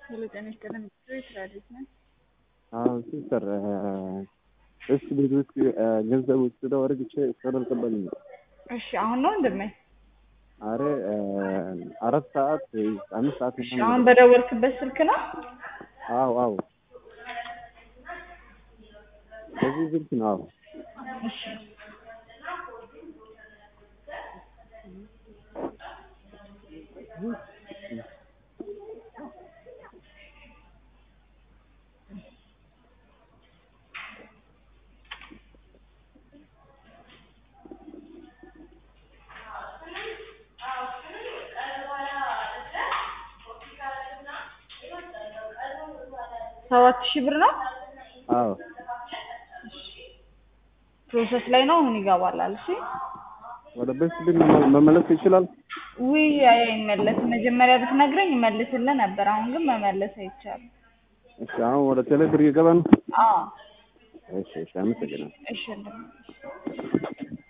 ሄሎ ጤና ይስጥልን ስራ ቤት ነን። አዎ ሲስተር እሱ ቤት ውስጥ ገንዘብ ውስጥ ተወርግቼ ተደርቅበኝ እሺ አሁን ነው እንደምን አረ አራት ሰዓት አምስት ሰዓት እሺ አሁን በደወልክበት ስልክ ነው? አዎ አዎ በዚህ ስልክ ነው። አዎ እሺ ሰባት ሺህ ብር ነው። አዎ ፕሮሰስ ላይ ነው። አሁን ይገባላል። እሺ ወደ ቤት ግን መመለስ ይችላል። ውይ አይመለስም። መጀመሪያ ብትነግረኝ እመልስልህ ነበር። አሁን ግን መመለስ አይቻልም። እሺ አሁን ወደ ቴሌብር እየገባ ነው። አዎ እሺ እሺ አመሰግናለሁ። እሺ እንደምን